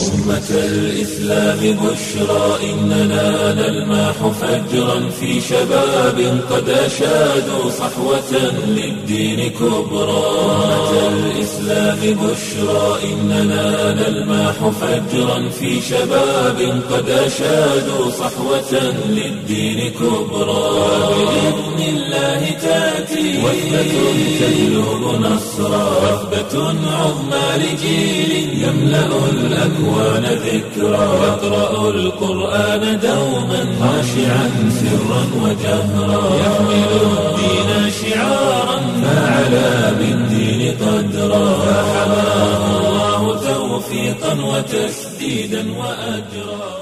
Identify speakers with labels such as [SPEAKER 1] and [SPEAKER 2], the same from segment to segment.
[SPEAKER 1] أمة الإسلام بشرى إننا نلمح فجرا في شباب قد أشادوا صحوة للدين كبرى أمة الإسلام بشرى إننا نلمح فجرا في شباب قد أشادوا صحوة للدين كبرى بإذن الله تأتي وثبة تجلب نصرا وثبة عظمى لجيل يملأ الأكوان ذكرا يقرأ القرآن دوما خاشعا سرا وجهرا يحمل الدين شعارا فعلى بالدين قدرا فحماه الله توفيقا وتسديدا وأجرا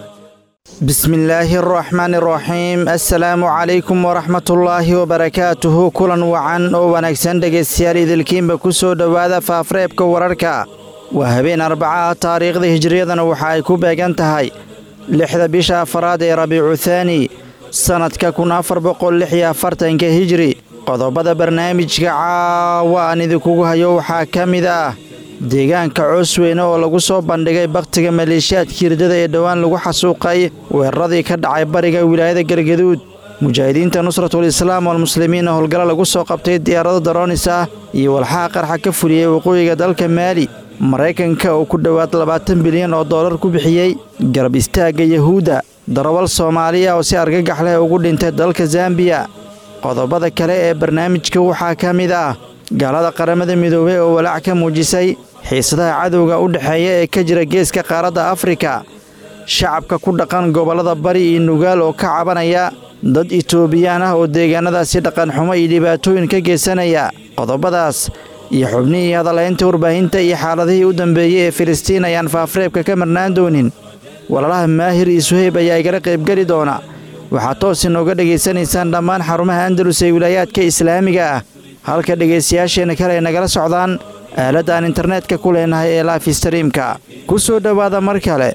[SPEAKER 2] bismi illaahi araxmaani araxiim assalaamu calaykum waraxmatullaahi wabarakaatuhu kulan wacan oo wanaagsan dhegaystayaal idilkiinba ku soo dhowaada faafreebka wararka waa habeen arbacaha taariikhda hijriyadana waxa ay ku beegan tahay lixda bisha afaraad ee rabiicu thaani sannadka kun afar boqol lix iyo afartanka hijri qodobada barnaamijka caawa aan idinkugu hayo waxaa ka mid ah deegaanka coosweyne oo lagu soo bandhigay bakhtiga maleeshiyaadka hirdada ee dhowaan lagu xasuuqay weeraradii ka dhacay bariga wilaayada galgaduud mujaahidiinta nusratul islaam walmuslimiinna howlgalo lagu soo qabtay diyaarado daroonis ah iyo walxaha qarxa ka fuliyey waqooyiga dalka maali maraykanka oo ku dhowaad labaatan bilyan oo dollar ku bixiyey garab istaagga yahuudda darawal soomaaliya oo si argagax leh ugu dhintay dalka zambiya qodobada kale ee barnaamijka waxaa ka mid ah gaalada qaramada midoobey oo walaac ka muujisay xiisadaha cadowga u dhexeeya ee ka jira geeska qaaradda afrika shacabka ku dhaqan gobollada bari iyo nugaal oo ka cabanaya dad itoobiyaan ah oo deegaanadaasi dhaqanxumo iyo dhibaatooyin ka geysanaya qodobadaas iyo xubnihii hadalaynta warbaahinta iyo xaaladihii u dambeeyey ee filistiin ayaan faafreebka ka marnaan doonin walaalaha maahir iyo suheyb ayaa igala qaybgeli doona waxaad toos inooga dhegaysanaysaan dhammaan xarumaha andalus ee wilaayaadka islaamiga ah halka dhegaystayaasheenna kale ay nagala socdaan aaladda aan internetka ku leenahay ee laif streamka ku soo dhowaada mar kale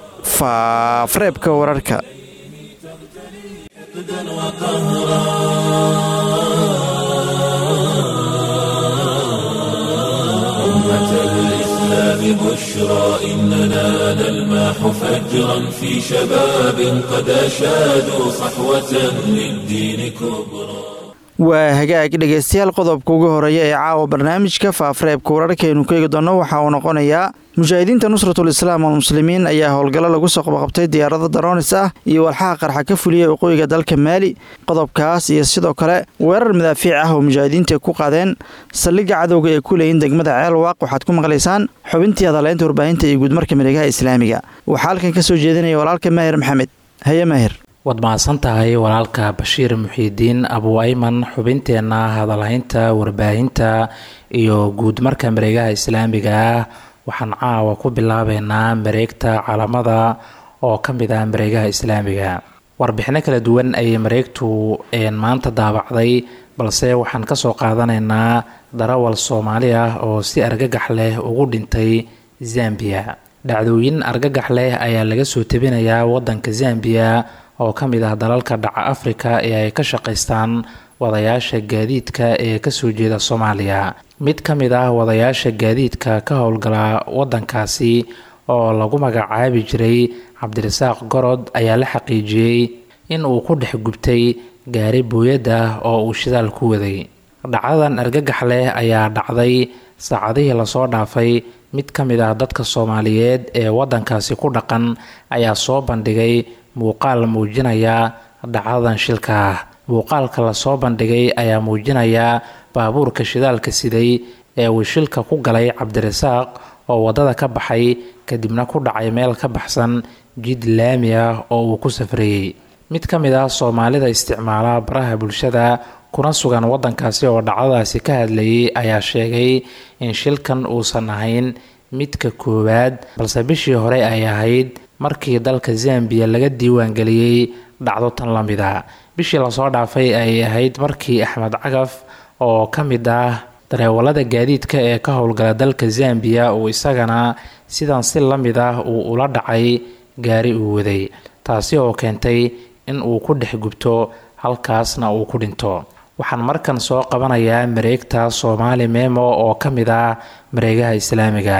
[SPEAKER 2] faafreebka wararka
[SPEAKER 1] بشرى إننا نلمح فجرا في شباب قد أشادوا صحوة للدين كبرى
[SPEAKER 2] waa hagaag dhegaystayaal qodobka ugu horeeya ee caawa barnaamijka faafreebka wararkaaynu ka eegi doonno waxaa uu noqonayaa mujaahidiinta nusratul islaam walmuslimiin ayaa howlgallo lagu soo qabqabtay diyaarado daroonis ah iyo walxaha qarxa ka fuliyey waqooyiga dalka maali qodobkaas iyo sidoo kale weerar madaafiic ah oo mujaahidiinta ku qaadeen saldhigga cadowga ee ku leeyin degmada ceelwaaq waxaad ku maqlaysaan xubintii hadaleynta warbaahinta iyo guudmarka miregaha islaamiga waxaa halkan ka soo jeedinaya walaalka maahir maxamed haye maahir
[SPEAKER 3] waad mahadsan tahay walaalka bashiir muxiidiin abu ayman xubinteenna hadalhaynta warbaahinta iyo guudmarka mareegaha islaamiga ah waxaan caawa ku bilaabeynaa mareegta calamada oo ka mid ah mareegaha islaamiga warbixino kala duwan ayay mareegtu maanta daabacday balse waxaan kasoo qaadanaynaa darawal soomaali ah oo si argagax leh ugu dhintay zambiya dhacdooyin argagax leh ayaa laga soo tebinayaa wadanka zambiya oo ka mid ah dalalka dhaca afrika ee ay ka shaqaystaan wadayaasha gaadiidka ee kasoo jeeda soomaaliya mid ka mid ah wadayaasha gaadiidka ka howlgala wadankaasi oo lagu magacaabi jiray cabdirasaaq gorod ayaa la xaqiijiyey in uu ku dhex gubtay gaari booyad ah oo uu shidaal ku waday dhacdadan argagax leh ayaa dhacday saacadihii lasoo dhaafay mid ka mid ah dadka soomaaliyeed ee wadankaasi ku dhaqan ayaa soo bandhigay muuqaal muujinaya dhacdadan shilka ah muuqaalka lasoo bandhigay ayaa muujinaya baabuurka shidaalka siday ee uu shilka ku galay cabdirasaaq oo waddada ka baxay kadibna ku dhacay meel ka baxsan jid laami ah oo uu ku safrayey mid ka mid ah soomaalida isticmaala baraha bulshada kuna sugan wadankaasi oo dhacdadaasi ka hadlayay ayaa sheegay in shilkan uusan ahayn midka koowaad balse bishii hore ay ahayd markii dalka zambiya laga diiwaangeliyey dhacdo tan la mid a bishii lasoo dhaafay ay ahayd markii axmed cagaf oo ka mid ah dareewalada gaadiidka ee ka howlgala dalka zambiya uu isagana sidan si la mid ah uu ula dhacay gaari uu waday taasi oo keentay in uu ku dhex gubto halkaasna uu ku dhinto waxaan markan soo qabanayaa mareegta soomaali memo oo ka mid ah mareegaha islaamiga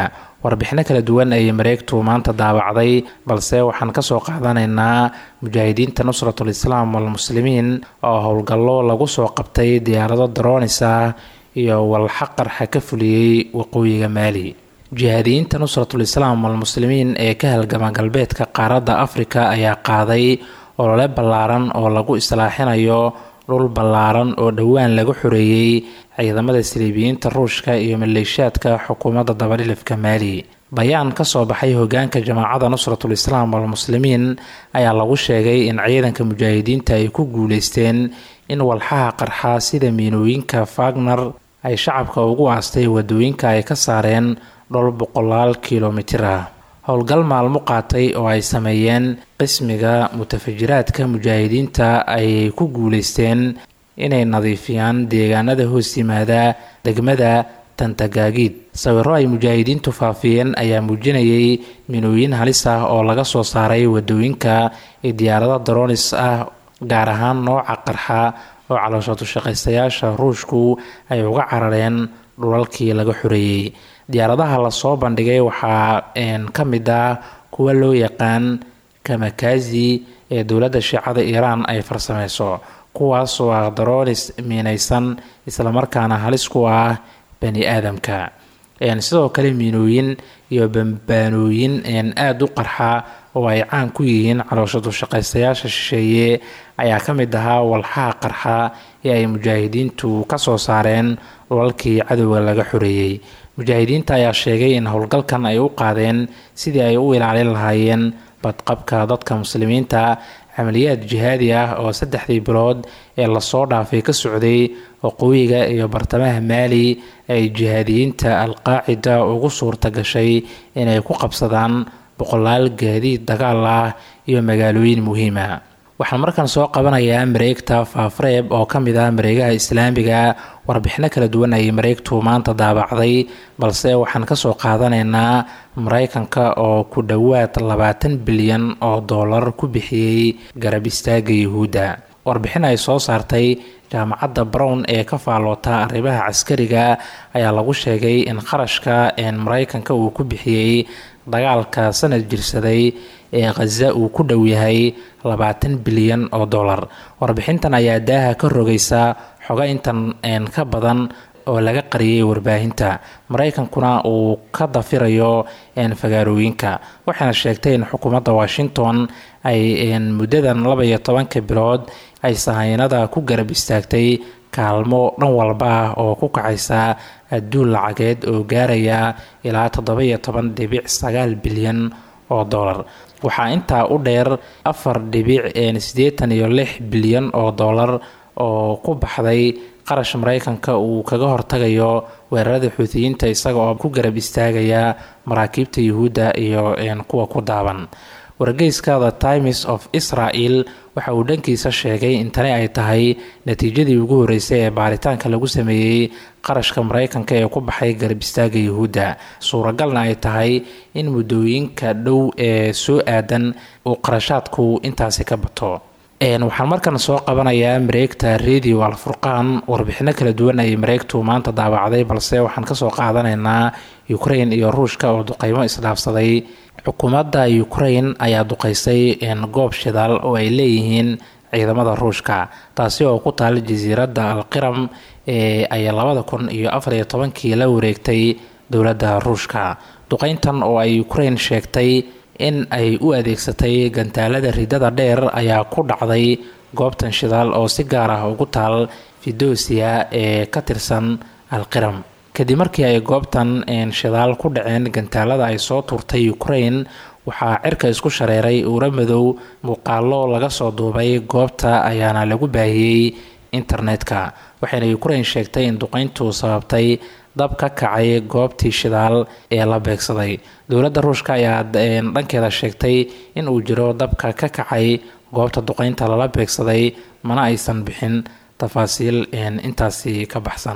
[SPEAKER 3] warbixino kala duwan ayay mareegtu maanta daabacday balse waxaan kasoo qaadanaynaa mujaahidiinta nusratul islaam walmuslimiin oo howlgallo lagu soo qabtay diyaarado daroonisa iyo walxa qarxa ka fuliyey waqooyiga maali jihaadiyiinta nusratul islaam walmuslimiin ee ka halgama galbeedka qaaradda afrika ayaa qaaday olole ballaaran oo lagu islaaxinayo dhul ballaaran oo dhowaan laga xoreeyey ciidamada siliibiyiinta ruushka iyo maleeshiyaadka xukuumadda dabadhilifka maali bayaan ka soo baxay hogaanka jamaacada nusratul islaam walmuslimiin ayaa lagu sheegay in ciidanka mujaahidiinta ay ku guuleysteen in walxaha qarxa sida miinooyinka fagner ay shacabka ugu aastay wadooyinka ay ka saareen dhol boqolaal kilomitir ah howlgal maalmo qaatay oo ay sameeyeen qismiga mutafajiraadka mujaahidiinta ayay ku guuleysteen inay nadiifiyaan deegaanada hoos yimaada degmada tantagaagiid sawiro ay mujaahidiintu faafiyeen ayaa muujinayay minooyin halis ah oo laga soo saaray wadooyinka ee diyaarado daroonis ah gaar ahaan nooca qarxa oo calooshatushaqaystayaasha ruushku ay uga carareen dhulalkii laga xoreeyey diyaaradaha lasoo bandhigay waxaa ka mid ah kuwa loo yaqaan kamakazi ee dowladda shiicada iiraan ay farsameyso kuwaas oo ah daroonis miinaysan islamarkaana halis ku ah bani aadamka sidoo kale miinooyin iyo bambaanooyin aada u qarxa oo ay caan ku yihiin calooshatushaqaystayaasha shisheeye ayaa ka mid ahaa walxaha qarxa ee ay mujaahidiintu ka soo saareen dhulalkii cadowga laga xoreeyey mujaahidiinta ayaa sheegay in howlgalkan ay u qaadeen sidii ay u ilaalin lahaayeen badqabka dadka muslimiinta camaliyaad jihaadi ah oo saddexdii bilood ee lasoo dhaafay ka socday waqooyiga iyo bartamaha maali ay jihaadiyiinta alqaacida ugu suurta gashay inay ku qabsadaan boqolaal gaadiid dagaal ah iyo magaalooyin muhiima waxaan markaan soo qabanayaa mareegta faafreeb oo ka mid ah mareegaha islaamiga warbixino kala duwan ayay mareegtu maanta daabacday balse waxaan kasoo qaadanaynaa mareykanka oo ku dhowaad labaatan bilyan oo doolar ku bixiyey garab istaaga yuhuudda warbixin ay soo saartay jaamacadda brown ee ka faaloota arrimaha caskariga ayaa lagu sheegay in qarashka mareykanka uu ku bixiyey dagaalka sanad jirsaday ee khaza uu ku dhow yahay labaatan bilyan oo dollar warbixintan ayaa daaha ka rogaysa xogo intan ka badan oo laga qariyay warbaahinta mareykankuna uu ka dafirayo fagaarooyinka waxayna sheegtay in xukuumadda washington ay muddadan laba iyo tobanka bilood ay sahaynada ku garab istaagtay kaalmo dhan walba ah oo ku kacaysa adduun lacageed oo gaaraya ilaa toddoba iyo toban dhibic sagaal bilyan oo dollar waxaa intaa u dheer afar dhibic siddeetan iyo lix bilyan oo dollar oo ku baxday qarash mareykanka uu kaga hortagayo weerarada xuutiyiinta isaga oo ku garab istaagaya maraakiibta yuhuudda iyo kuwa ku daaban wargeyska the times of israel waxa uu dhankiisa sheegay in tani ay tahay natiijadii ugu horeysay ee baaritaanka lagu sameeyey qarashka mareykanka ee ku baxay garab istaaga yuhuudda suuragalna ay tahay in muddooyinka dhow ee soo aadan uu qarashaadku intaasi ka bato waxaan markan soo qabanayaa mareegta radio alfurqaan warbixino kala duwan ayay mareegtu maanta daabacday balse waxaan kasoo qaadanaynaa ukrain iyo ruushka oo duqeymo isdhaafsaday xukuumadda ukrain ayaa duqeysay goob shidaal oo ay leeyihiin ciidamada ruushka taasi oo ku taala jasiiradda alqiram ee ay labada kun iyo afariyo tobankii la wareegtay dowladda ruushka duqeyntan oo ay ukrain sheegtay in ay u adeegsatay gantaalada ridada dheer ayaa ku dhacday goobtan shidaal oo si gaar ah ugu taal fidosia ee ka tirsan alqiram kadib markii ay goobtan shidaal ku dhaceen gantaalada ay soo tuurtay ukrain waxaa cirka isku shareeray uura madow muuqaalo laga soo duubay goobta ayaana lagu baahiyey internetka waxayna ukrain sheegtay in duqeyntu sababtay dab ka kacay goobtii shidaal ee la beegsaday dowladda ruushka ayaa dhankeeda sheegtay in uu jiro dabka ka kacay goobta duqeynta lala beegsaday mana aysan bixin tafaasiil intaasi ka baxsan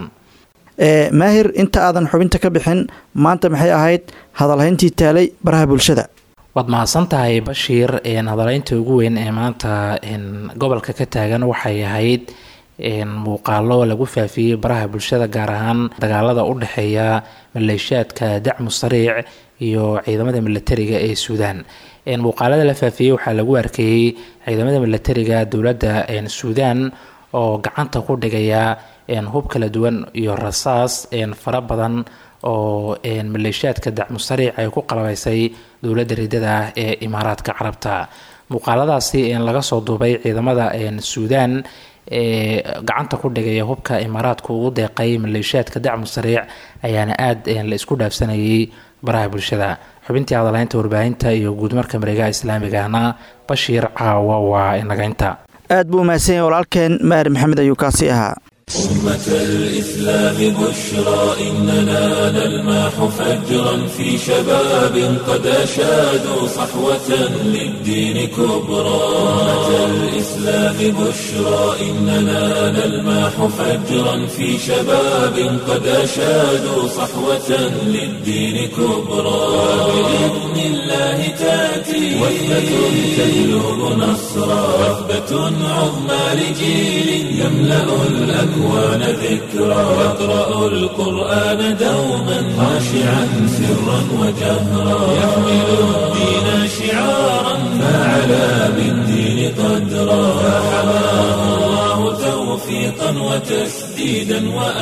[SPEAKER 2] maahir inta aadan xubinta ka bixin maanta maxay ahayd hadalhayntii taalay baraha bulshada
[SPEAKER 3] waad mahadsan tahay bashiir hadalhaynta ugu weyn ee maanta gobolka ka taagan waxay ahayd muuqaalo lagu faafiyey baraha bulshada gaar ahaan dagaalada u dhexeeya maleeshiyaadka dacmu sariic iyo ciidamada milatariga ee suudaan muuqaalada la faafiyey waxaa lagu arkeeyey ciidamada milatariga dowladda suudaan oo gacanta ku dhigaya hub kala duwan iyo rasaas fara badan oo maleeshiyaadka dacmu sariic ay ku qalabaysay dowladda ridada ah ee imaaraadka carabta muuqaaladaasi laga soo duubay ciidamada suudaan ee gacanta ku dhigaya hubka imaaraadku ugu deeqay maleeshiyaadka dacmu sariic ayaana aada la isku dhaafsanayay baraha bulshada xubintii hadalaynta warbaahinta iyo guudmarka mareegaha islaamigahna bashiir caawa waa inagaynta
[SPEAKER 2] aad buu umahadsan yahay walaalkeen maahir maxamed ayuu kaasi ahaa
[SPEAKER 1] أمة الإسلام بشرى إننا نلمح فجرا في شباب قد أشادوا صحوة للدين كبرى أمة الإسلام بشرى إننا نلمح فجرا في شباب قد أشادوا صحوة للدين كبرى بإذن الله تأتي وثبة تجلب نصرا وثبة عظمى لجيل يملأ الأكوان الأكوان ذكرى يقرأ القرآن دوما خاشعا سرا وجهرا يحمل الدين شعارا فعلى بالدين قدرا فحماه الله توفيقا وتسديدا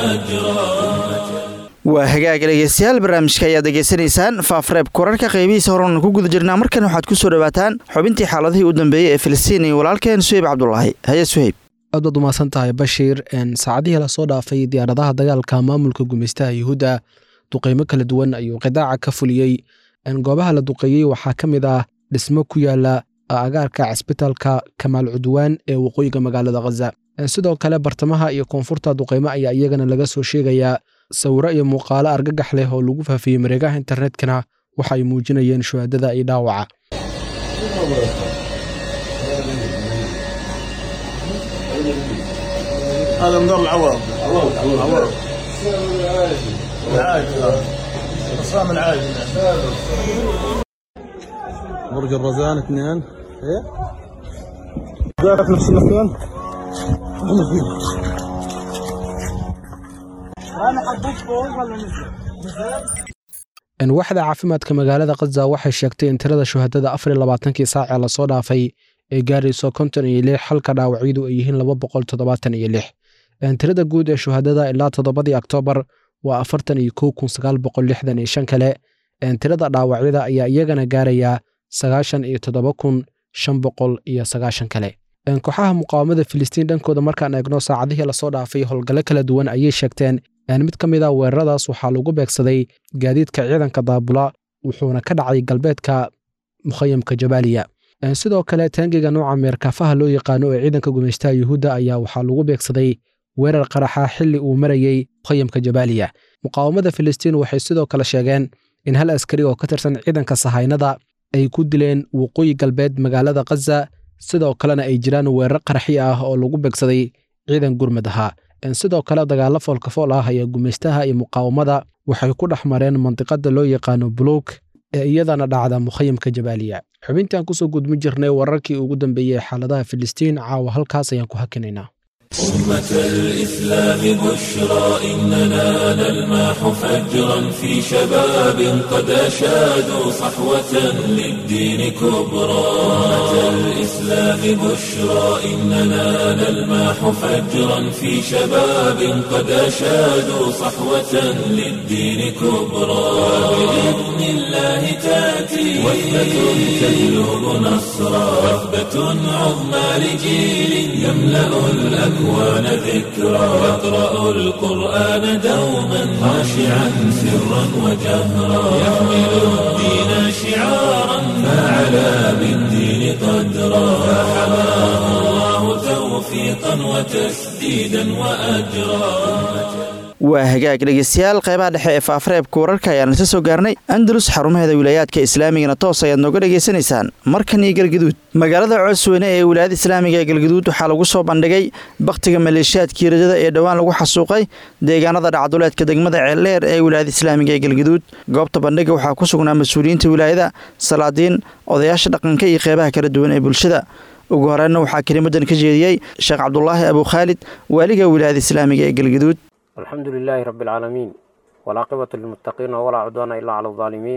[SPEAKER 1] وأجرا
[SPEAKER 2] waa hagaaga dhegeystayaal barnaamijka ayaad degeysanaysaan faafreeb korarka qaybihiisa horan ku guda jirnaa markan waxaad ku soo dhawaataan xubintii xaaladihii u dambeeyey ee filistiin iyo walaalkeen suheyb cabdulaahi haye suheyb
[SPEAKER 4] aad baad umahadsan tahay bashiir saacadihii lasoo dhaafay diyaaradaha dagaalka maamulka gumeystaha yuhuudda duqeymo kala duwan ayuu qidaaca ka fuliyey goobaha la duqeeyey waxaa ka mid ah dhismo ku yaala agaarka cisbitaalka kamaal cudwaan ee waqooyiga magaalada khaza sidoo kale bartamaha iyo koonfurta duqeymo ayaa iyagana laga soo sheegayaa sawiro iyo muuqaalo argagax leh oo lagu faafiyey mareegaha internetkana waxa ay muujinayeen shuhaadada iyo dhaawaca
[SPEAKER 5] هذا مدار العوض عوض عوض العاج قسام العاج برج الرزان اثنين ايه ذاك نفس المكان انا حطيت فوق ولا نزل
[SPEAKER 4] waxda caafimaadka magaalada khaza waxay sheegtay in tirada shuhadada afar iyo labaatankii saac ee lasoo dhaafay ee gaarayso konton iyo lix halka dhaawacyadu ay yihiin laba boqol toddobaatan iyo lix tirada guud ee shuhadada ilaa toddobadii oktoobar waa afartan iyo kow kun sagaal boqol lixdan iyo shan kale tirada dhaawacyada ayaa iyagana gaaraya sagaashan iyo toddoba kun shan boqol iyo sagaashan kale kooxaha muqaawamada filistiin dhankooda markaan eegno saacadihii lasoo dhaafay howlgallo kala duwan ayay sheegteen mid ka mid a weeraradaas waxaa lagu beegsaday gaadiidka ciidanka daabula wuxuuna ka dhacay galbeedka mukhayamka jabaaliya sidoo kale taangiga nooca meerkaafaha loo yaqaano ee ciidanka gumeystaha yuhuudda ayaa waxaa lagu beegsaday weerar qaraxa xilli uu marayey mukhayamka jabaaliya muqaawamada filistiin waxay sidoo kale sheegeen in hal askari oo ka tirsan ciidanka sahaynada ay ku dileen waqooyi galbeed magaalada khaza sidoo kalena ay jiraan weerar qaraxi ah oo lagu beegsaday ciidan gurmad ahaa sidoo kale dagaalo foolkafool ah ayaa gumeystaha iyo muqaawamada waxay ku dhex mareen mandiqada loo yaqaano buluug ee iyadana dhacda mukhayamka jabaaliya xubintaan kusoo gudmin jirnay wararkii ugu dambeeyey xaaladaha filistiin caawa halkaas ayaan ku hakinaynaa
[SPEAKER 1] أمة الإسلام بشرى إننا نلمح فجرا في شباب قد أشادوا صحوة للدين كبرى أمة الإسلام بشرى إننا نلمح فجرا في شباب قد أشادوا صحوة للدين كبرى بإذن الله تأتي وثبة تجلب نصرا وثبة عظمى لجيل يملأ الأكوان ذكرى يقرأ القرآن دوما خاشعا سرا وجهرا يحمل الدين شعارا فعلى بالدين قدرا فحماه الله توفيقا وتسديدا وأجرا
[SPEAKER 2] waa hagaag dhegeystayaal qaybaha dhexe ee faafareebka wararka ayaan isa soo gaarnay andalus xarumaheeda wilaayaadka islaamigana toos ayaad nooga dhegaysanaysaan markan iyo galgaduud magaalada coosweyne ee wilaayada islaamiga ee galgaduud waxaa lagu soo bandhigay bakhtiga maleeshiyaadkii rajada ee dhowaan lagu xasuuqay deegaanada dhacduleedka degmada ceeldheer ee wilaayada islaamiga ee galgaduud goobta bandhiga waxaa ku sugnaa mas-uuliyiinta wilaayada salaadiin odayaasha dhaqanka iyo qeybaha kala duwan ee bulshada ugu horeyna waxaa kelimadan ka jeediyey sheekh cabdulaahi abukhaalid waaliga wilaayada islaamiga ee galgaduud
[SPEAKER 6] الحمد لله رب العالمين والعاقبة للمتقين ولا عدوان إلا على الظالمين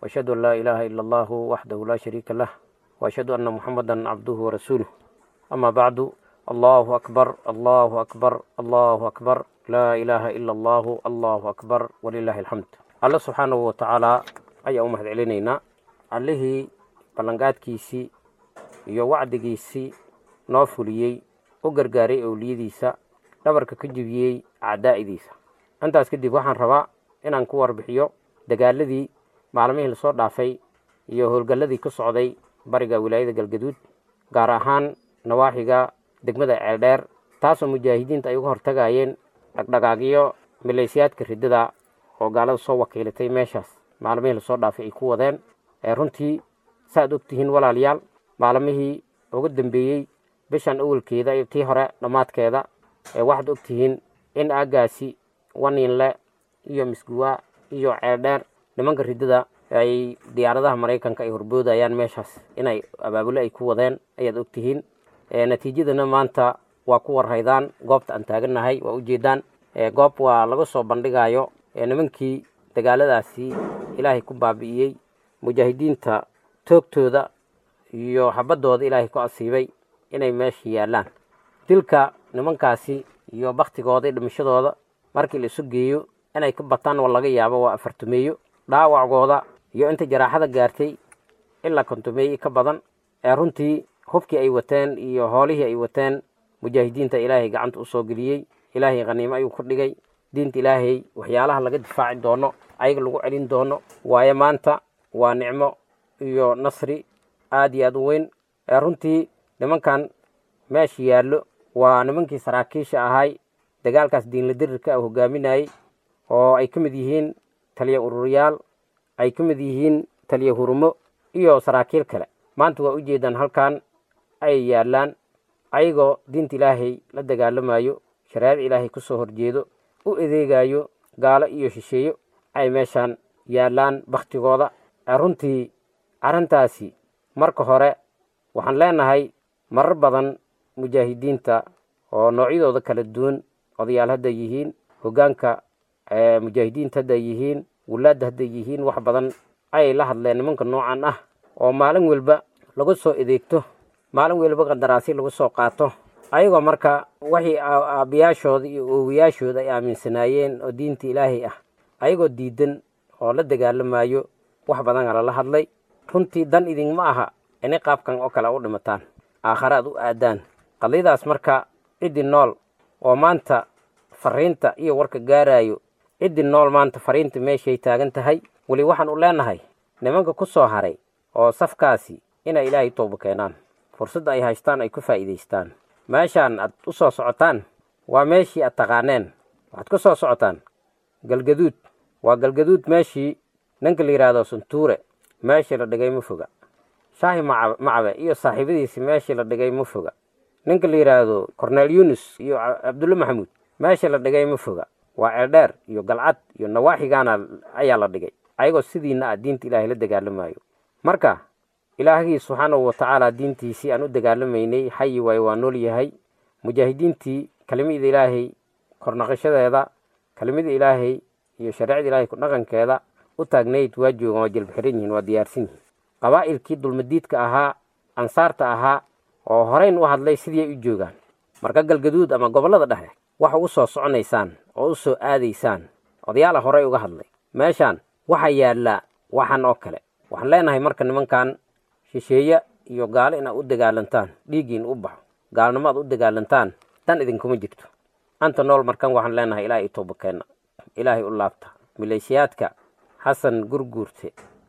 [SPEAKER 6] وأشهد أن لا إله إلا الله وحده لا شريك له وأشهد أن محمدا عبده ورسوله أما بعد الله أكبر الله أكبر الله أكبر لا إله إلا الله الله أكبر ولله الحمد الله سبحانه وتعالى أي أمهد علينا عليه ballanqaadkiisii iyo wacdigiisii noo fuliyey u gargaaray owliyadiisa dhabarka ka jebiyey acdaa'idiisa intaas kadib waxaan rabaa inaan ku warbixiyo dagaaladii maalmihii lasoo dhaafay iyo howlgalladii ku socday bariga wilaayada galgaduud gaar ahaan nawaaxiga degmada ceeldheer taasoo mujaahidiinta ay uga hortagayeen dhagdhagaagyo milaysiyaadka riddada oo gaalada soo wakiilatay meeshaas maalmihii lasoo dhaafay ay ku wadeen ee runtii saaad ogtihiin walaalayaal maalmihii ugu dambeeyey bishan awalkeeda iyo tii hore dhammaadkeeda ee waxaad ogtihiin in aaggaasi waninle iyo misguwa iyo ceeldheer nimanka riddada ay diyaaradaha maraykanka ay horboodayaan meeshaas inay abaabulo ay ku wadeen ayaad ogtihiin natiijadana maanta waa ku warhaydaan goobta aan taagannahay waa ujeedaan goob waa laga soo bandhigayo nimankii dagaaladaasi ilaahay ku baabi'iyey mujaahidiinta toogtooda iyo xabaddooda ilaahay ku asiibay inay meesha yaallaan dilka nimankaasi iyo baktigooda iyo dhimashadooda markii la isu geeyo inay ka bataan waa laga yaabo waa afartumeeyo dhaawacgooda iyo inta jaraaxada gaartay ilaa kontumeeyo ka badan ee runtii hubkii ay wateen iyo hoolihii ay wateen mujaahidiinta ilaahay gacanta u soo geliyey ilaahay khaniimo ayuu ku dhigay diinta ilaahay waxyaalaha laga difaaci doono ayaga lagu celin doono waayo maanta waa nicmo iyo nasri aada iyo aada u weyn ee runtii nimankan meesha yaallo waa nimankii saraakiisha ahay dagaalkaas diinla dirirka hogaaminayey oo ay ka mid yihiin taliya ururiyaal ay ka mid yihiin taliya hurumo iyo saraakiil kale maanta waa ujeedaan halkan ay yaallaan ayagoo diinta ilaahay la dagaalamayo shareecada ilaahay ku soo horjeedo u adeegayo gaalo iyo shisheeyo ay meeshaan yaallaan baktigooda runtii arrintaasi marka hore waxaan leenahay marar badan mujaahidiinta oo noocyadooda kala duwan odayaal hadday yihiin hoggaanka mujaahidiinta hadday yihiin wulaadda hadday yihiin wax badan ayay la hadleen nimanka noocan ah oo maalin welba lagu soo adeegto maalin welba qandaraasyo lagu soo qaato ayagoo marka waxii aabbiyaashooda iyo oowayaashooda ay aaminsanaayeen oo diinta ilaahay ah ayagoo diidan oo la dagaalamayo wax badan lala hadlay runtii dan idinma aha inay qaabkan oo kale u dhimataan aakhare aad u aadaan qadiyadaas marka ciddii nool oo maanta fariinta iyo warka gaarayo ciddii nool maanta fariinta meeshay taagan tahay weli waxaan u leenahay nimanka ku soo haray oo safkaasi inay ilaahay tooba keenaan fursadda ay haystaan ay ku faa'iidaystaan meeshaan aad u soo socotaan waa meeshii aad taqaaneen waxaad ku soo socotaan galgaduud waa galgaduud meeshii ninka la yidhaahdo suntuure meeshii la dhigay ma foga shaahi macabe iyo saaxiibadiisi meeshii la dhigay ma foga ninka la yidhaahdo cornel yunus iyo cabdulle maxamuud meeshii la dhigay ma foga waa ceeldheer iyo galcad iyo nawaaxigaana ayaa la dhigay ayagoo sidiina ah diinta ilaahay la dagaalamayo marka ilaahgii subxaanahu watacaala diintiisii aan u dagaalamaynay xayi waayo waa nool yahay mujaahidiintii kelimada ilaahay kornaqashadeeda kelimada ilaahay iyo shareecada ilaahay ku dhaqankeeda u taagnayd waa joogaan waa jelbaxiran yihiin waa diyaarsan yihiin qabaa'ilkii dulmadiidka ahaa ansaarta ahaa oo horeyn u hadlay sidii ay u joogaan marka galgaduud ama gobollada dhexe waxa u soo soconaysaan oo u soo aadaysaan odayaala horey uga hadlay meeshaan waxaa yaallaa waxan oo kale waxaan leenahay marka nimankan shisheeye iyo gaalo inaad u dagaalantaan dhiiggiin u baxo gaalnimo aad u dagaalantaan dan idinkuma jirto anta nool markan waxaan leenahay ilaahay itooba keenna ilaahay u laabta maleeshiyaadka xasan gurguurte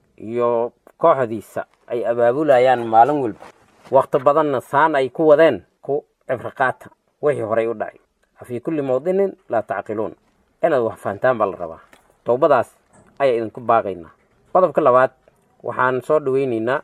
[SPEAKER 6] iyo kooxdiisa ay abaabulayaan maalin walba wakhti badanna saan ay ku wadeen ku cibriqaata wixii horey u dhacay afii kulli mawdinin laa tacqiluun inaad wax fahantaan baa la rabaa towbadaas ayaa idinku baaqaynaa qodobka labaad waxaan soo dhaweyneynaa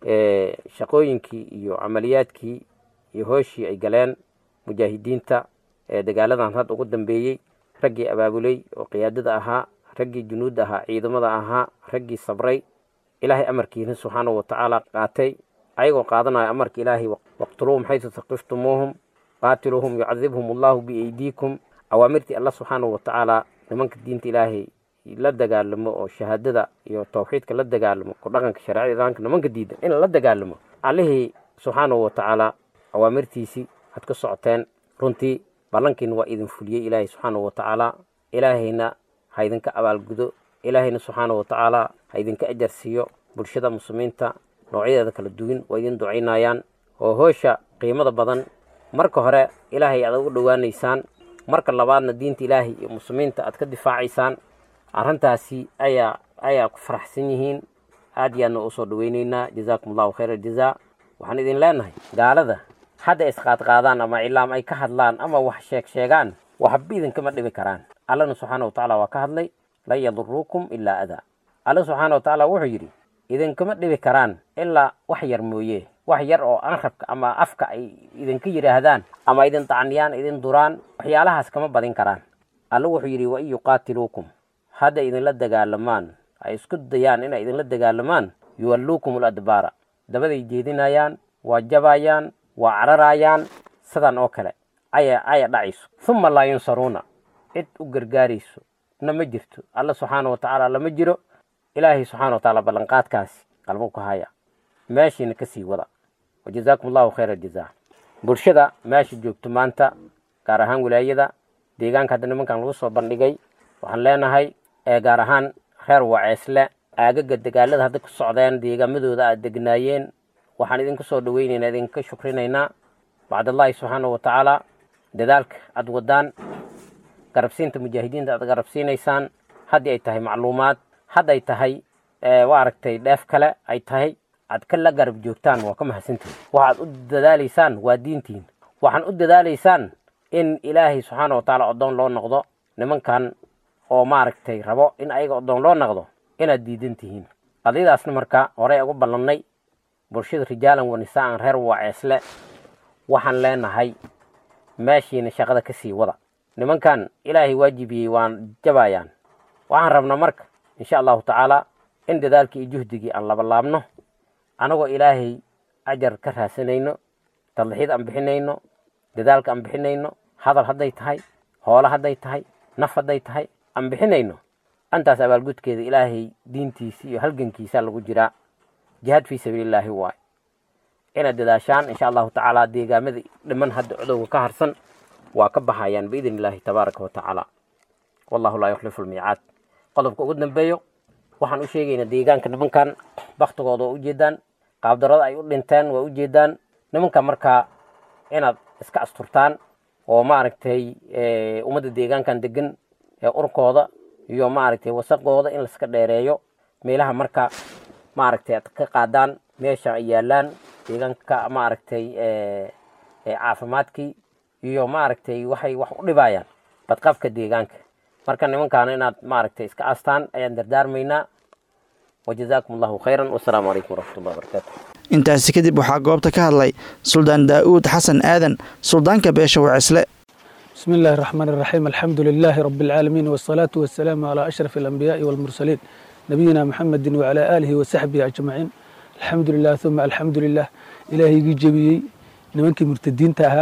[SPEAKER 6] shaqooyinkii iyo camaliyaadkii iyo hooshii ay galeen mujaahidiinta ee dagaaladan had ugu dambeeyey raggii abaabuley oo qiyaadada ahaa raggii junuudda ahaa ciidamada ahaa raggii sabray ilaahay amarkiina subxaanahu watacaala qaatay ayagoo qaadanaya amarka ilaahay waqtuluuhum xaysu taqiftumuuhum qaatiluuhum yucadibhum allahu biaydiikum awaamirtii alla subxaanahu watacaala nimanka diinta ilaahay la dagaalamo oo shahaadada iyo tawxiidka la dagaalamo ku dhaqanka shareecada islaamka nimanka diidan in la dagaalamo allihii subxaanahu watacaala awaamirtiisii had ka socoteen runtii ballankiina waa idin fuliyey ilaahay subxaanahu watacaala ilaahayna ha idinka abaalgudo ilaahayna subxaanahu watacaala ha idinka ajar siiyo bulshada muslimiinta noocyadeeda kala duwan waa idin ducaynayaan oo hoosha qiimada badan marka hore ilaahay aad ugu dhowaanaysaan marka labaadna diinta ilaahay iyo muslimiinta aad ka difaacaysaan arrintaasi ayaa ayaa ku faraxsan yihiin aad iyo aadna usoo dhaweyneynaa jazaakum allahu khayra aljazaa waxaan idin leenahay gaalada hadda isqaadqaadaan ama cilaam ay ka hadlaan ama wax sheeg sheegaan waxba idinkama dhibi karaan allana subxaana watacaala waa ka hadlay lan yaduruukum ilaa adaa alla subxaana watacaala wuxuu yidhi idinkama dhibi karaan ilaa wax yar mooye wax yar oo anrabka ama afka ay idinka yidhaahdaan ama idin tacniyaan idin duraan waxyaalahaas kama badin karaan alla wuxuu yidhi wain yuqaatiluukum hadda idinla dagaalamaan ay isku dayaan inay idinla dagaalamaan yuwalluukum aladbaara dabaday jeedinayaan waa jabayaan waa cararayaan sidan oo kale aya aya dhacayso uma laa yunsaruuna cid u gargaarayso na ma jirto alla subxaana watacaala lama jiro ilaahay subxaana watacaala ballanqaadkaasi qalbo ku haya meeshiina kasii wada wajazaakum allahu khayra aljazaa bulshada meesha joogto maanta gaar ahaan wilaayada deegaanka hadda nimankan lagu soo bandhigay waxaan leenahay ee gaar ahaan reer waceesle aagaga dagaalada hadda ku socdeen deegaamadooda aad degnaayeen waxaan idinku soo dhaweynaynaa idinka shukrinaynaa bacdallaahi subxaana watacaala dadaalka aad wadaan garabsiinta mujaahidiinta aad garabsiinaysaan haddii ay tahay macluumaad hadday tahay waa aragtay dheef kale ay tahay aad ka la garab joogtaan waa ka mahadsantihin waxaad u dadaalaysaan waa diintiin waxaan u dadaalaysaan in ilaahay subxaana watacaala oddoon loo noqdo nimankan oo maaragtay rabo in ayaga oddoon loo noqdo inaad diidan tihiin qadiyadaasna marka horey ugu ballannay bulshada rijaalan wa nisaa'an reer waaceesle waxaan leenahay meeshiina shaqada ka sii wada nimankan ilaahay waajibiyey waan jabayaan waxaan rabnaa marka insha allahu tacaala in dadaalkii iyo juhdigii aan labalaabno anagoo ilaahay ajar ka raasanayno tadlixid aan bixinayno dadaalka aan bixinayno hadal hadday tahay hoole hadday tahay naf hadday tahay aan bixinayno antaas abaalgudkeeda ilaahay diintiisi iyo halgankiisa lagu jiraa jihaad fii sabiilillaahi waay inaad dadaashaan insha allahu tacaala deegaamada dhiman hadda cudowga ka harsan waa ka baxayaan biidn illaahi tabaaraka wa tacaala wallahu laa yukhlifu lmiicaad qodobka ugu dambeeyo waxaan u sheegaynaa deegaanka nimankan baktigooda waa ujeedaan qaabdarada ay u dhinteen waa ujeedaan nimanka markaa inaad iska asturtaan oo maaragtay ummadda deegaankan degan ee urkooda iyo maaragtay wasaqooda in laiska dheereeyo meelaha marka maaragtay aad ka qaadaan meesha ay yaalaan deegaanka maaragtay caafimaadkii iyo maaragtay waxay wax u dhibayaan badqabka deegaanka marka nimankaana inaad maaragtay iska astaan ayaan dardaarmaynaa wajazaakum allahu khayran wasalaamu calaykum waraxmat ullahi wabarakaatu
[SPEAKER 2] intaasi kadib waxaa goobta ka hadlay suldaan daa'uud xasan aadan suldaanka beesha wacisle
[SPEAKER 7] بسم الله الرحمن الرحيم الحمد لله رب العالمين والصلاة والسلام على أشرف الأنبياء والمرسلين نبينا محمد وعلى آله وصحبه أجمعين الحمد لله ثم الحمد لله إلهي جبيي نمنكي مرتدين تاها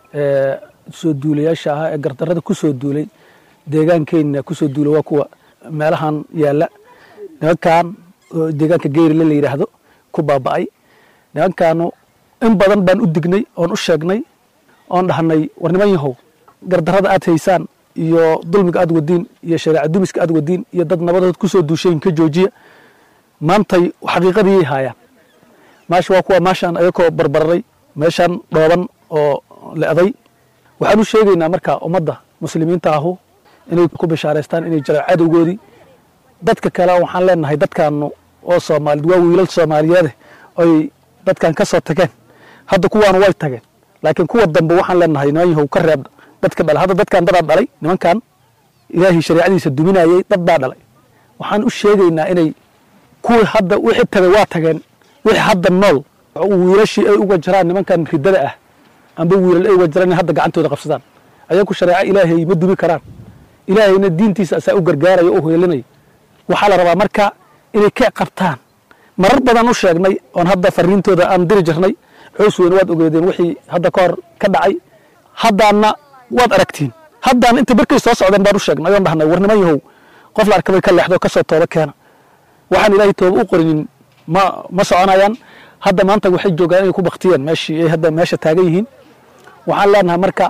[SPEAKER 7] soo duulayaasha ahaa ee gardarada ku soo duulay deegaankeenna ku soo duulay waa kuwa meelahan yaalla nimankan oo deegaanka geyrile la yidhaahdo ku baaba'ay nimankaanu in badan baan u dignay oon u sheegnay oon dhahnay war niman yahow gardarada aad haysaan iyo dulmiga aad wadiin iyo shareeca dumiska aad wadiin iyo dad nabadood ku soo duushayin ka joojiya maantay xaqiiqadiyay haayaan maasha waa kuwa maashaan ayakoo barbararay meeshaan dhooban oo le'day waxaan u sheegaynaa marka ummadda muslimiinta ahu inay ku bishaaraystaan inay jiraan cadowgoodii dadka kale waxaan leenahay dadkaanu oo soomaalid waa wiilal soomaaliyeede oy dadkan ka soo tageen hadda kuwaanu way tageen laakiin kuwa dambe waxaan leenahay niman yahow ka reeb dadka dhala hadda dadkan dadaa dhalay nimankan ilaahay shareecadiisa duminayay dad baa dhalay waxaan u sheegaynaa inay kuwii hadda wixii tagay waa tageen wixii hadda nool wiilashii ay uga jiraan nimankan riddada ah amba wiilal ay uga jiraan in hadda gacantooda qabsadaan ayaku shareeco ilaahay ma dumi karaan ilaahayna diintiisa asaa u gargaaraya o heelinaya waxaa la rabaa marka inay ka qabtaan marar badan u sheegnay oon hadda fariintooda aan diri jirnay coos weyne waad ogeedeen wixii hadda ka hor ka dhacay haddaana waad aragtiin haddaana inta barkay soo socdeen baan u sheegnay oon dhahnay war niman yahow qof la arkabay ka leexdo kasoo tooba keena waxaan ilaahay tooba u qorinin ma ma soconayaan hadda maanta waxay joogaan inay ku baktiyeen meeshii ay hadda meesha taagan yihiin waxaan leenahay marka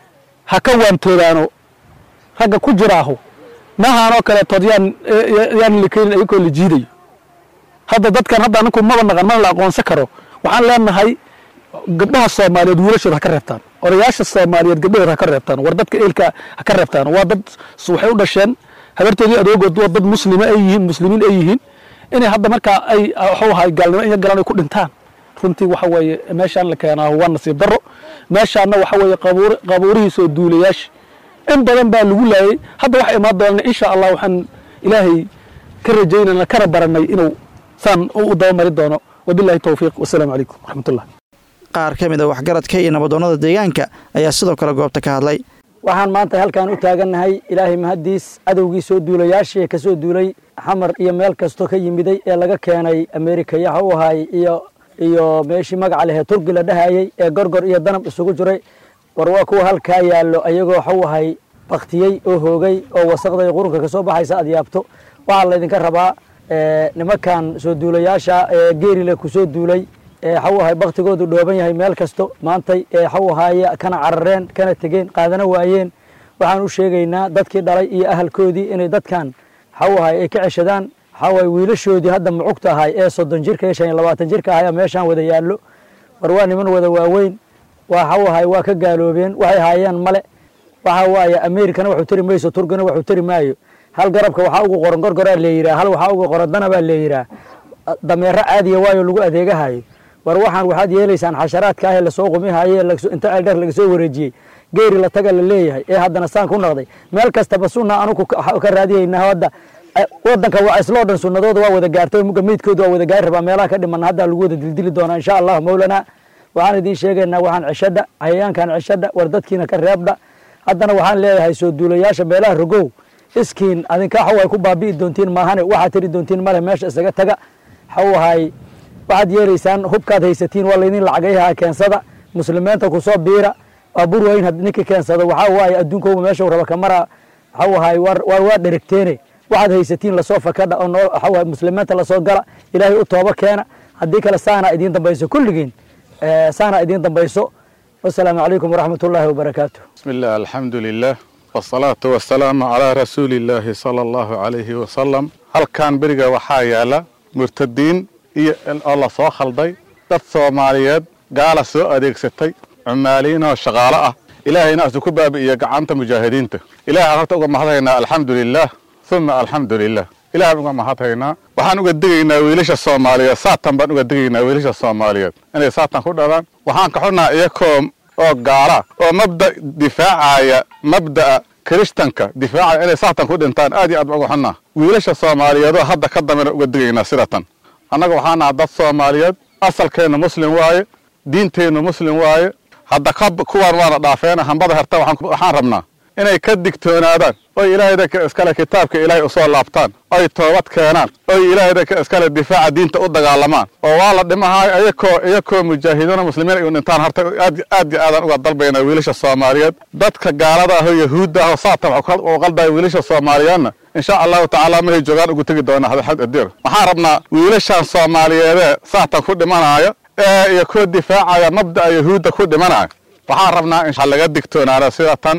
[SPEAKER 7] ha ka waantoodaano ragga ku jiraaho mahaanoo kaleetood yaan yaan likenin ayagoo la jiidayo hadda dadkan hadda aninku maba naqan mana la aqoonsan karo waxaan leenahay gabdhaha soomaaliyeed wiilashooda ha ka reebtaan odayaasha soomaaliyeed gabdhahooda ha ka reebtaan war dadka eelka ha ka reebtaan waa dad waxay u dhasheen habartoodii adoogood waa dad muslima ay yihiin muslimiin ay yihiin inay hadda markaa ay waxuu ahay gaalnimo iyo galan ay ku dhintaan runtii waxa weeye meeshaan la keenaa waa nasiib darro meeshaanna waxa weeye qabuur qabuurihiisoo duulayaasha in badan baa lagu laayay hadda waxa imaan doonana insha allah waxaan ilaahay ka rajaynana kana baranay inuu saan u dabamari doono wabillahi towfiiq wasalaamu calaykum waraxmatullah
[SPEAKER 2] qaar ka mid a waxgaradka iyo nabadoonnada deegaanka ayaa sidoo kale goobta ka hadlay
[SPEAKER 8] waxaan maanta halkaan u taagannahay ilaahay mahaddiis cadowgii soo duulayaashii ka soo duulay xamar iyo meel kastoo ka yimiday ee laga keenay ameerika yaha u ahaay iyo iyo meeshii magaca lehee turki la dhahayey ee gorgor iyo danab isugu jiray war waa kuwa halkaa yaallo ayagoo waxuu ahay baktiyey oo hoogay oo wasaqday qurunka ka soo baxaysa aad yaabto waxaa laydinka rabaa nimankan soo duulayaasha ee geerile ku soo duulay waxau ahay baktigoodu dhooban yahay meel kasto maantay waxau ahaaye kana carareen kana tegeen qaadana waayeen waxaan u sheegaynaa dadkii dhalay iyo ahalkoodii inay dadkan waxau ahay ay ka ceshadaan waxaa waay wiilashoodii hadda mucugta ahay ee soddon jirka iyo shan iyo labaatan jirka ahay meeshaan wada yaallo war waa niman wada waaweyn waxau ahay waa ka gaaloobeen waxay haayeen male waxa waaye ameerikana waxu tari mayso turkina waxu tari maayo hal garabka waxaa ugu qoran gorgoraa leeyiraa hal waxaa ugu qoran danabaa leeyiraa dameero caadiya waayo lagu adeegahayo war waxaan waxaad yeelaysaan xasharaadka ah ee lasoo qumihaye inta eldheer laga soo wareejiyey geeri la taga la leeyahay ee haddana saan ku noqday meel kastaba sunna anugu ka raadiyayna hadda wadanka waa isloo dhan sunnadooda waa wada gaartay muga meydkooda waa wada gaari rabaa meelaha ka dhiman hadda lagu wada dildili doonaa insha allah mawlana waxaan idiin sheegaynaa waxaan ceshadha cayayaankan ceshadha war dadkiina ka reebdha haddana waxaan leeyahay soo duulayaasha meelaha rogow iskiin adinka xaw ay ku baabi'i doontiin maahane waxaad tiri doontiin male meesha isaga taga xaw ahay waxaad yeelaysaan hubkaad haysatiin waa laydin lacagayaha keensada muslimiinta kusoo biira waa bur weyn ninkii keensado waxaa waaye adduunkooba meesha raba kamara waxau ahay war waa dherigteene waxaad haysatiin lasoo fakadha oo noo waxaa muslimiinta lasoo gala ilaahay u tooba keena haddii kale saana idiin dambayso kulligiin saana idiin dambayso wasalaamu calaykum waraxmat ullaahi wabarakaatu
[SPEAKER 9] بسم الله الحمد لله والصلاة والسلام على رسول الله صلى الله عليه وسلم halkan beriga waxaa yaala murtadiin iyo oo la soo khalday dad soomaaliyeed gaala soo adeegsatay cumaaliin oo shaqaalo ah ilaahayna asu ku baabi'iyo gacanta mujaahidiinta ilahay horta uga mahadhaynaa alxamdu lilah uma alxamdu lilah ilahan uga mahadhaynaa waxaan uga digaynaa wiilasha soomaaliyeed saatan baan uga digaynaa wiilasha soomaaliyeed inay saatan ku dhalaan waxaan ka xunaa iyakoo oo gaala oo mabda difaacaya mabda'a kiristanka difaacaya inay saatan ku dhintaan aad iyo aad baan uga xunnaa wiilasha soomaaliyeedoo hadda ka dambena uga digaynaa sidatan annaga waxaa naha dad soomaaliyeed asalkeennu muslim waaye diinteennu muslim waaye hadda kuwaan waana dhaafeena hambada herta waxaan rabnaa inay ka digtoonaadaan oy ilaahaydanka iskale kitaabka ilaahay usoo laabtaan oy toobad keenaan oy ilaahaydanka iskale difaaca diinta u dagaalamaan oo waa la dhimahaay iyakoo iyakoo mujaahidiina muslimiin ay u dhintaan horta aad aad iyo aadaan uga dalbaynaa wiilasha soomaaliyeed dadka gaalada ah oo yahuudda ah oo saatan u qaldaya wiilasha soomaaliyeedna insha allahu tacaala mahay joogaan ugu tegi doona hadaxad adir waxaan rabnaa wiilashan soomaaliyeedee saatan ku dhimanaya ee iyo kuwa difaacaya mabda'a yahuudda ku dhimanaya waxaan rabnaa in laga digtoonaada sida tan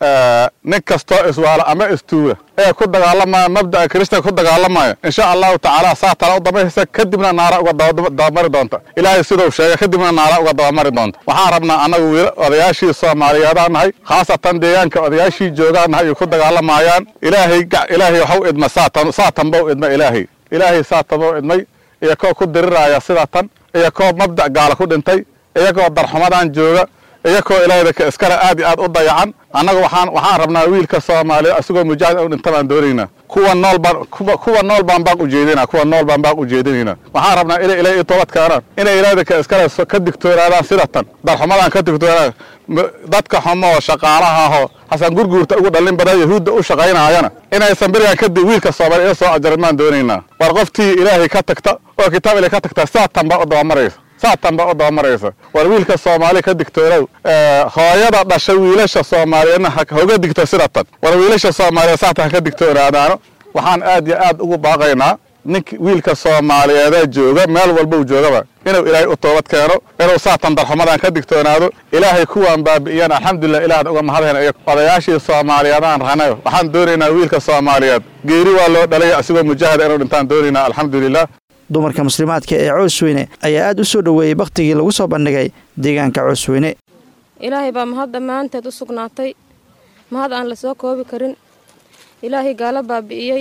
[SPEAKER 9] nin kastoo iswaala ama istuuga ee ku dagaalamaya mabda'a kirishtan ku dagaalamaya insha allahu tacaala saa tala u dabaysa kadibna naara uga dabamari doonta ilaahay siduu sheegay kadibna naara uga dabamari doonta waxaan rabnaa annagu wiil odayaashii soomaaliyeedaan nahay khaasatan deegaanka odayaashii joogaan nahay ay ku dagaalamayaan ilaahay ilaahay waxu idma saatan saatan bau idma ilaahay ilaahay saatan bau idmay iyo koo ku diriraya sida tan iyo koo mabda' gaala ku dhintay iyagoo darxumadan jooga iyakoo ilaahayda iskale aad iyo aad u dayacan annaga waxaan waxaan rabnaa wiilka soomaaliya isagoo mujaahid u dhinta baan doonaynaa kuwa nool baan kuwa nool baan baaq ujeedinaa kuwa nool baan baaq ujeedinaynaa waxaan rabnaa inay ilaahay toobad keenaan inay ilaahayda iskale ka digtoonaadaan sida tan darxumadan ka digtoonaadaan dadka xumo oo shaqaalaha ahoo xasan gurguurta ugu dhallin badan yahuudda u shaqaynaayana inaysan berigan kadib wiilka soomaaliya soo ajarin baan doonaynaa war qoftii ilaahay ka tagta oo kitaab ilaahay ka tagta saatan baa u dabamaraysa saatan baa u dabamaraysa war wiilka soomaaliya ka digtoonow hooyada dhasha wiilasha soomaaliyeedna hoga digto sida tan war wiilasha soomaaliyeed saatan ha ka digtoonaadaano waxaan aad iyo aad ugu baaqaynaa ninka wiilka soomaaliyeedee jooga meel walba uu joogaba inuu ilaahay u toobad keeno inuu saatan darxumadan ka digtoonaado ilaahay kuwaan baabi'iyaan alxamdulilah ilaahad uga mahadhayna iyo odayaashii soomaaliyeedaan rahnayo waxaan doonaynaa wiilka soomaaliyeed geeri waa loo dhalay asigoo mujaahada inuu dhintaan doonaynaa alxamdulilah
[SPEAKER 2] dumarka muslimaadka ee coosweyne ayaa aad u soo dhoweeyey bakhtigii lagu soo bandhigay deegaanka coosweyne
[SPEAKER 10] ilaahay baa mahad dhammaanteed u sugnaatay mahad aan la soo koobi karin ilaahay gaalo baabi'iyey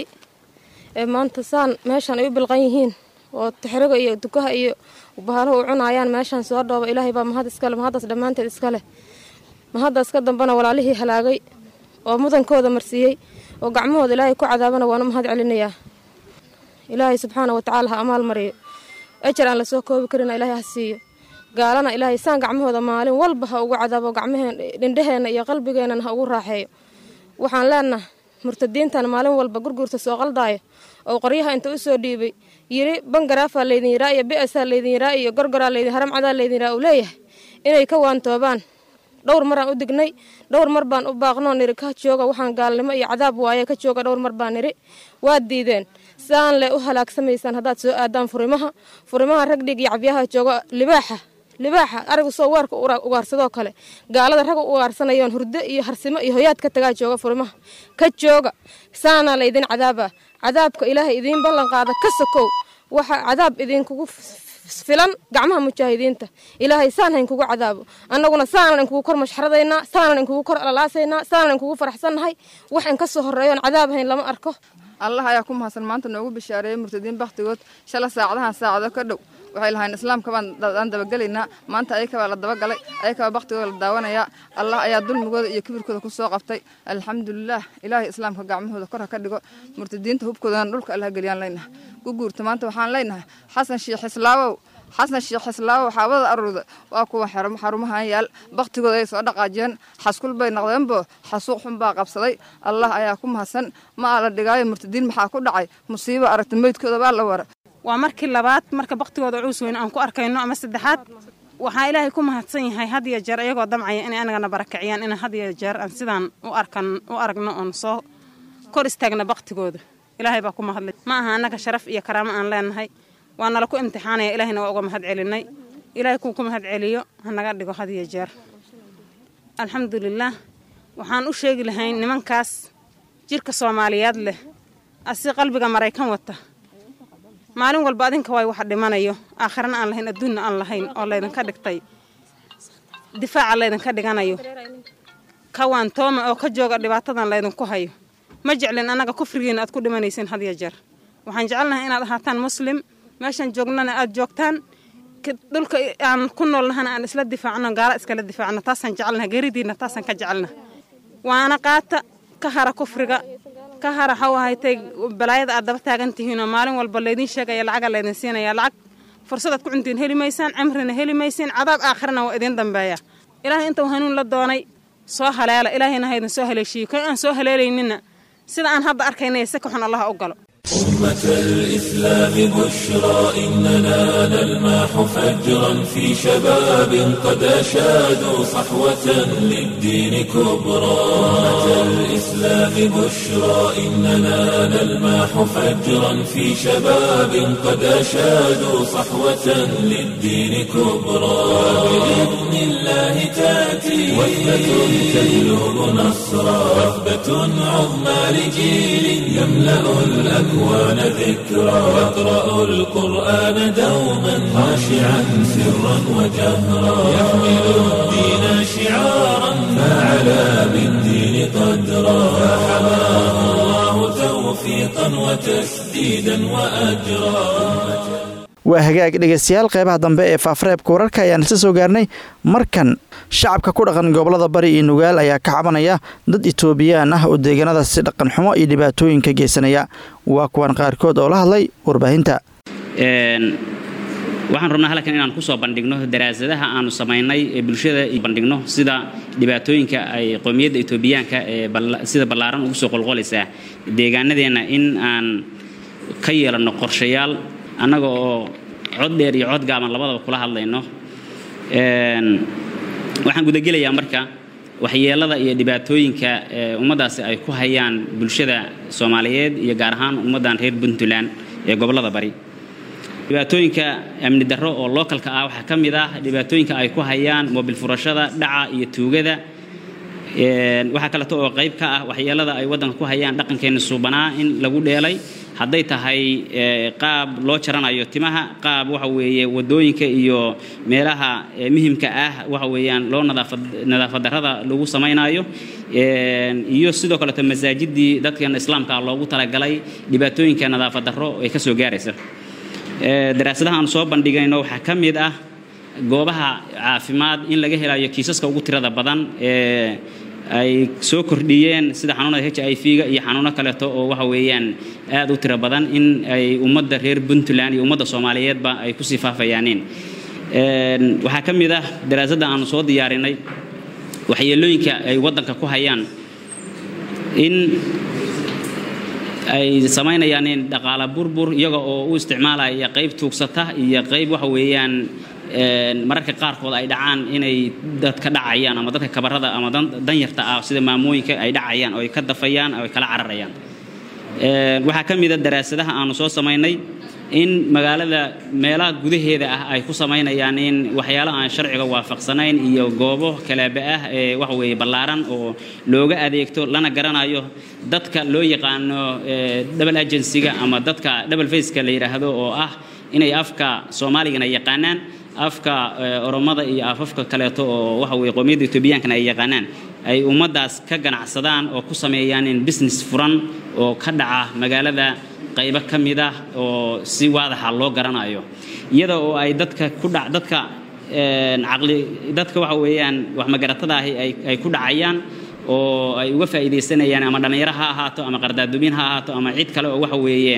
[SPEAKER 10] ee maanta saan meeshan ay u bilqan yihiin oo tixriga iyo dukaha iyo bahaluhu u cunaayaan meeshan soo dhooba ilaahay baa mahad iskale mahaddaas dhammaanteed iskaleh mahaddaas ka dambana walaalihii halaagay oo mudankooda marsiiyey oo gacmahooda ilaahay ku cadaabana waanu mahad celinayaa ilaahay subxaana wa tacaala ha amaal mariyo ejar aan lasoo koobi karina ilaahay ha siiyo gaalana ilaahay saan gacmahooda maalin walba ha ugu cadaabo gacmaheen dhindhaheenna iyo qalbigeenana ha ugu raaxeeyo waxaan leenaha murtadiintan maalin walba gurguurta soo qaldaayo oo qoryaha inta u soo dhiibay yiri bangaraafaa laydin yiraa iyo bi'asaa laydin yiraa iyo gorgoraa laydin haramcadaa laydin yiraa uu leeyahay inay ka waantoobaan dhowr maraan u dignay dhowr mar baan u baaqnoo niri ka jooga waxaan gaalnimo iyo cadaab waaye ka jooga dhowr mar baan niri waad diideen saan le u halaagsamaysaan haddaad soo aadaan furimaha furimaha rag dhig iyo cabyaha jooga libaaxa libaaxa arigu soo weerka ugaarsadoo kale gaalada rag u ugaarsanayoon hurdo iyo harsimo iyo hoyaad ka tagaa jooga furimaha ka jooga saanaa laydin cadaabaa cadaabka ilaahay idiin ballan qaada ka sokow waxa cadaab idinkugu filan gacmaha mujaahidiinta ilaahay saan hayn kugu cadaabo annaguna saanan inkugu kor mashxaradaynaa saanan inkugu kor alalaasaynaa saanan inkugu faraxsannahay wax in ka soo horreeyoon cadaab hayn lama arko
[SPEAKER 11] allah ayaa ku mahadsan maanta noogu bishaareeyey murtadiin bakhtigood shala saacadahan saacado ka dhow waxay lahayn islaamka baan aan dabagelaynaa maanta ayakabaa la dabagalay ayakabaa bakhtigooda la daawanayaa allah ayaa dulmigooda iyo kibirkooda ku soo qabtay alxamdulilaah ilaahay islaamka gacmahooda kor ha ka dhigo murtadiinta hubkoodana dhulka allah geliyaan leynahay ku guurta maanta waxaan leynahay xasan sheekh islaawow xasan sheekh islaawow xaabada aruurda waa kuwa xarumahan yaal bakhtigooda ay soo dhaqaajiyeen xaskul bay noqdeenbo xasuuq xun baa qabsaday allah ayaa ku mahadsan ma aa la dhigaayo murtadiin maxaa ku dhacay musiibo aragta meydkooda baa la wara
[SPEAKER 12] waa markii labaad marka bakhtigooda cuus weyne aan ku arkayno ama saddexaad waxaa ilaahay ku mahadsan yahay had iyo jeer iyagoo damcaya inay anagana barakiciyaan in had iyo jeer aan sidaan u arkan u aragno oon soo kor istaagna bakhtigooda ilaahay baa ku mahadlay ma aha annaga sharaf iyo karaamo aan leenahay waa nala ku imtixaanaya ilaahayna waa uga mahad celinay ilaahay kuu ku mahad celiyo hanaga dhigo had iyo jeer alxamdulilaah waxaan u sheegi lahayn nimankaas jirka soomaaliyeed leh asi qalbiga maraykan wata maalin walba adinka waay wax dhimanayo aakhirana aan lahayn adduunna aan lahayn oo laydinka dhigtay difaaca laydinka dhiganayo kawaan tooma oo ka jooga dhibaatadan laydinku hayo ma jeclin annaga kufrigiina aad ku dhimanaysiin had iyo jeer waxaan jecelnahay inaad ahaataan muslim meeshaan joognana aad joogtaan dhulka aan ku noolnahana aan isla difaacno gaala iskala difaacno taasaan jecelnaha geeridiina taasaan ka jecelna waana qaata ka hara kufriga ka hara waxau ahaytay balaayada aad daba taagan tihiinoo maalin walba laydin sheegaya lacaga laydin siinaya lacag fursadaad ku cuntiin heli maysaan cimrina heli maysiin cadaab aakhirana waa idin dambeeya ilaahay intuu hanuun la doonay soo haleela ilaahayna haydin soo haleeshiiyo kan aan soo haleelaynina sida aan hadda arkaynaya si ka xun allaha u galo
[SPEAKER 1] أمة الإسلام بشرى إننا نلماح فجرا في شباب قد أشادوا صحوة للدين كبرى أمة الإسلام بشرى إننا نلماح فجرا في شباب قد أشادوا صحوة للدين كبرى بإذن الله تأتي وثبة تجلب نصرا وثبة عظمى لجيل يملأ الأكوان الأكوان ذكرى يقرأ القرآن دوما خاشعا سرا وجهرا يحمل الدين شعارا فعلى بالدين قدرا فحماه الله توفيقا وتسديدا وأجرا
[SPEAKER 2] waa hagaag dhegaystayaal qeybaha dambe ee faafareebka wararka ayaan isla soo gaarnay markan shacabka ku dhaqan gobolada bari iyo nugaal ayaa ka cabanaya dad itoobiyaan ah oo deegaanadaas si dhaqan xumo iyo dhibaatooyinka geysanaya waa kuwan qaarkood oo la hadlay warbaahinta
[SPEAKER 13] waxaan rabnaa halkan inaan kusoo bandhigno daraasadaha aanu samaynay ee bulshada bandhigno sida dhibaatooyinka ay qowmiyadda etoobiyaanka ee sida ballaaran ugu soo qolqolaysaa deegaanadeenna in aan ka yeelanno qorshayaal annaga oo cod dheer iyo cod gaaban labadaba kula hadlayno waxaan gudagelayaa marka waxyeelada iyo dhibaatooyinka ummaddaasi ay ku hayaan bulshada soomaaliyeed iyo gaar ahaan ummaddan reer puntland ee gobollada bari dhibaatooyinka amni darro oo lookalka ah waxaa ka mid ah dhibaatooyinka ay ku hayaan moobil furashada dhaca iyo tuugada waxaa kaleeto oo qayb ka ah waxyeelada ay waddanka ku hayaan dhaqankeenna suubanaa in lagu dheelay hadday tahay qaab loo jaranayo timaha qaab waxa weeye wadooyinka iyo meelaha muhimka ah waxa weeyaan loo nadaafad darrada lagu samaynayo iyo sidoo kaleeto masaajidii dadkan islaamka loogu talagalay dhibaatooyinka nadaafad darro ay ka soo gaaraysa daraasadaha aan soo bandhigayno waxaa ka mid ah goobaha caafimaad in laga helayo kiisaska ugu tirada badan ee ay soo kordhiyeen sida xanuunada h i v-ga iyo xanuuno kaleeto oo waxa weeyaan aad u tiro badan in ay ummadda reer puntland iyo ummadda soomaaliyeedba ay kusii faafayaaneen waxaa ka mid ah daraasadda aanu soo diyaarinay waxyeelooyinka ay waddanka ku hayaan in ay samaynayaan dhaqaala burbur iyaga oo u isticmaalaya qayb tuugsata iyo qayb waxa weeyaan mararka qaarkood ay dhacaan inay dadka dhacayaan ama dadka kabarada ama danyarta ah sida maamooyinka ay dhacayaan oo ay ka dafayaan oo ay kala cararayaan waxaa ka mida daraasadaha aanu soo samaynay in magaalada meelaha gudaheeda ah ay ku samaynayaan in waxyaalo aan sharciga waafaqsanayn iyo goobo kalaaba ah ee waxa weeye ballaaran oo looga adeegto lana garanayo dadka loo yaqaano double agencyga ama dadka double faceka la yidhaahdo oo ah inay afka soomaaligana yaqaanaan afka oromada iyo afafka kaleeto oo waxa weye qowmiyadda etoobiyankana ay yaqaanaan ay ummaddaas ka ganacsadaan oo ku sameeyaan in business furan oo ka dhaca magaalada qaybo ka mid ah oo si waadaxa loo garanayo iyada oo ay dadka ku dhac dadka caqli dadka waxa weeyaan wax magaratada ahi ay ku dhacayaan oo ay uga faa'iidaysanayaan ama dhallinyaro ha ahaato ama qardaadumin ha ahaato ama cid kale oo waxa weeye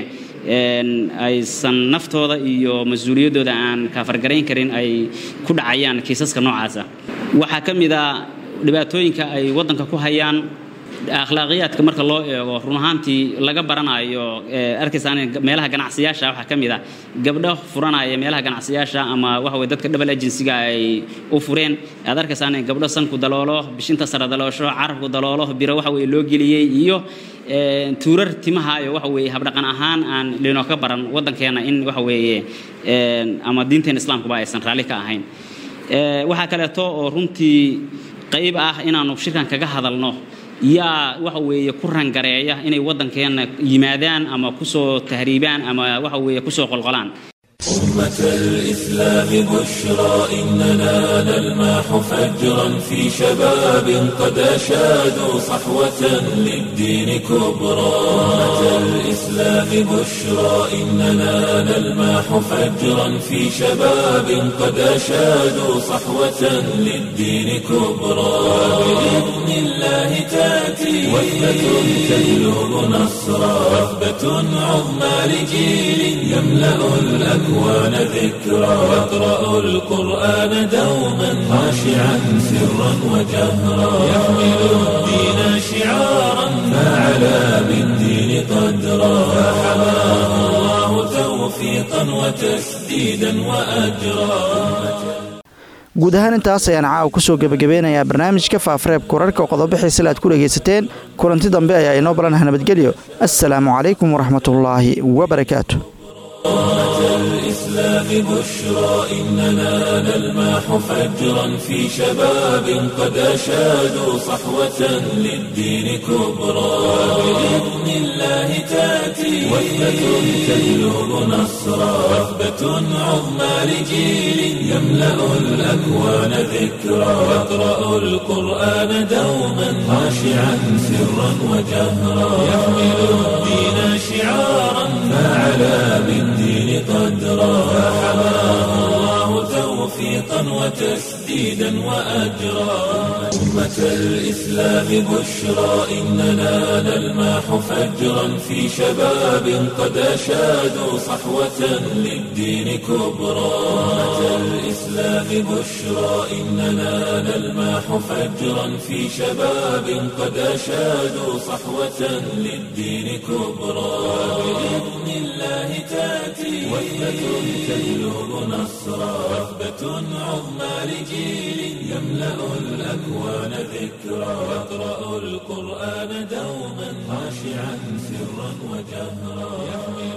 [SPEAKER 13] aysan naftooda iyo mas-uuliyaddooda aan kaafargarayn karin ay ku dhacayaan kiisaska noocaasa waxaa ka mid a dhibaatooyinka ay waddanka ku hayaan akhlaaqiyaadka marka loo eego run ahaantii laga baranayo arkaysaan meelaha ganacsiyaasha waxaa ka mid ah gabdho furanaya meelaha ganacsiyaasha ama waxa weye dadka double agencyga ay u fureen aad arkaysaan gabdho sanku daloolo bishinta sare daloosho carabku daloolo biro waxa weye loo geliyey iyo tuurar timaha iyo waxa weeye habdhaqan ahaan aan linoo ka baran waddankeena in waxa weeye ama diinteena islaamkuba aysan raalli ka ahayn waxaa kaleeto oo runtii qayb ah inaanu shirkan kaga hadalno yaa waxa weeye ku rangareeya inay waddankeena yimaadaan ama kusoo tahriibaan ama waxa weeye kusoo qolqolaan
[SPEAKER 1] أمة الإسلام بشرى إننا نلمح فجرا في شباب قد أشادوا صحوة للدين كبرى أمة الإسلام بشرى إننا نلمح فجرا في شباب قد أشادوا صحوة للدين كبرى بإذن الله تأتي وثبة تجلب نصرا وثبة عظمى لجيل يملأ الأكوان ذكرى يقرأ القرآن دوما خاشعا سرا وجهرا يحمل الدين شعارا فعلى بالدين قدرا فحماه الله توفيقا وتسديدا وأجرا
[SPEAKER 2] guud ahaan intaas ayaan caawa ku soo gebagabeynayaa barnaamijka faafareebka wararka qodobo xiisale aad ku dhegaysateen kulanti dambe ayaa inoo balanaha nabadgelyo assalaamu calaykum waraxmatullaahi wabarakaatu
[SPEAKER 1] الإسلام بشرى إننا نلمح فجرا في شباب قد أشادوا صحوة للدين كبرى بإذن الله تأتي وثبة تجلب نصرا وثبة عظمى لجيل يملأ الأكوان ذكرى يقرأ القرآن دوما خاشعا سرا وجهرا يحمل الدين شعارا فعلى بالدين قدرا فحماه الله توفيقا وتسديدا وأجرا أمة الإسلام بشرى إننا نلمح فجرا في شباب قد أشادوا صحوة للدين كبرى أمة الإسلام بشرى إننا نلمح فجرا في شباب قد أشادوا صحوة للدين كبرى بإذن الله تأتي وثبة تجلب نصرا وثبة عظمى لجيل يملأ الأكوان ذكرى يقرأ القرآن دوما خاشعا سرا وجهرا يحمل